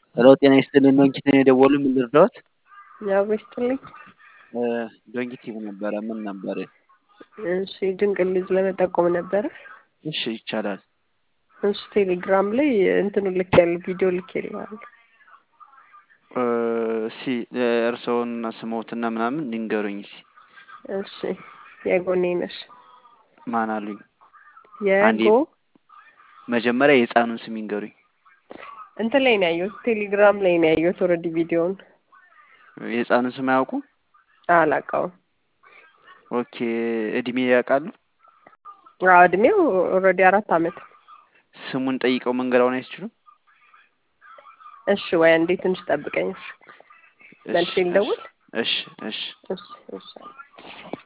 ሄሎ ጤና ይስጥልን ዶንኪት ነው የደወሉ ምን ልርዳዎት? ያው ይስጥልኝ። ዶንኪቲቭ ነበረ ምን ነበር? እሺ ድንቅ ልጅ ለመጠቆም ነበረ። እሺ ይቻላል። እሺ ቴሌግራም ላይ እንትኑ ልክ ያለ ቪዲዮ ልክ ይለዋል። እሺ እርስዎን ስሞትና ምናምን ንገሩኝ እስኪ። እሺ የጎኔ ነሽ ማን አሉኝ? አንዴ የጎ መጀመሪያ የህፃኑን ስም ይንገሩኝ። እንትን ላይ ነው ያየሁት፣ ቴሌግራም ላይ ነው ያየሁት። ኦልሬዲ ቪዲዮውን የህፃኑን ስም አያውቁም? አላውቀውም። ኦኬ እድሜ ያውቃሉ? አዎ እድሜው ኦልሬዲ አራት አመት። ስሙን ጠይቀው መንገራውን አይችሉም? እሺ ወይ አንዴ ትንሽ ጠብቀኝ። እሺ መልሼ ልደውል። እሺ እሺ እሺ እሺ